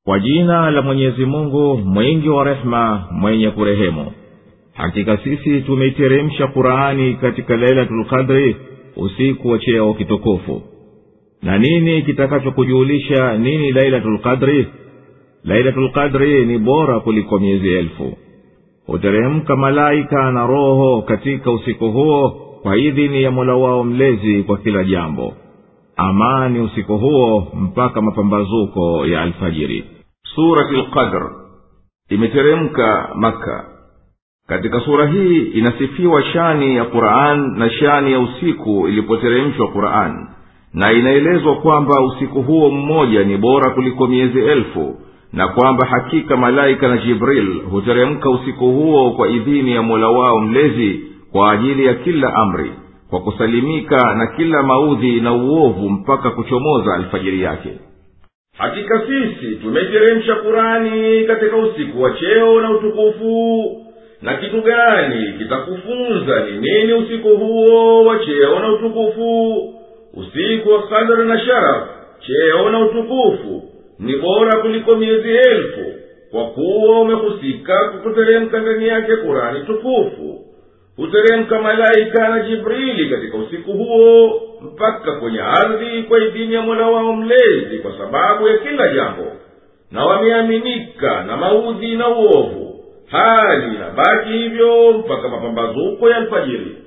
kwa jina la mwenyezi mungu mwingi wa rehema mwenye kurehemu hakika sisi tumeiteremsha qurani katika lailatulqadri usiku wa cheo kitukufu na nini kitakachokujulisha nini lailatulqadri lailatulqadri ni bora kuliko miezi elfu huteremka malaika na roho katika usiku huo kwa idhini ya mola wao mlezi kwa kila jambo amani usiku huo mpaka mapambazuko ya alfajiri surati lqadr imeteremka makka katika sura hii inasifiwa shani ya quran na shani ya usiku ilipoteremshwa quran na inaelezwa kwamba usiku huo mmoja ni bora kuliko miezi elfu na kwamba hakika malaika na jibril huteremka usiku huo kwa idhini ya mola wao mlezi kwa ajili ya kila amri kwa kusalimika na kila maudhi na uovu mpaka kuchomoza alfajiri yake hakika sisi tumeteremsha kurani katika usiku wa cheo na utukufu na kitu gani kitakufunza ni nini usiku huo wa cheo na utukufu usiku wa kadra na sharaf cheo na utukufu ni bora kuliko miezi elfu kwa kuwa umehusika kukuteremka ndani yake kurani tukufu huteremka malaika na jibrili katika usiku huo mpaka kwenye ardhi kwa idhini ya mola wao mlezi kwa sababu ya kila jambo na wameaminika na maudhi na uovu hali na baki hivyo mpaka mapambazuko ya alfajiri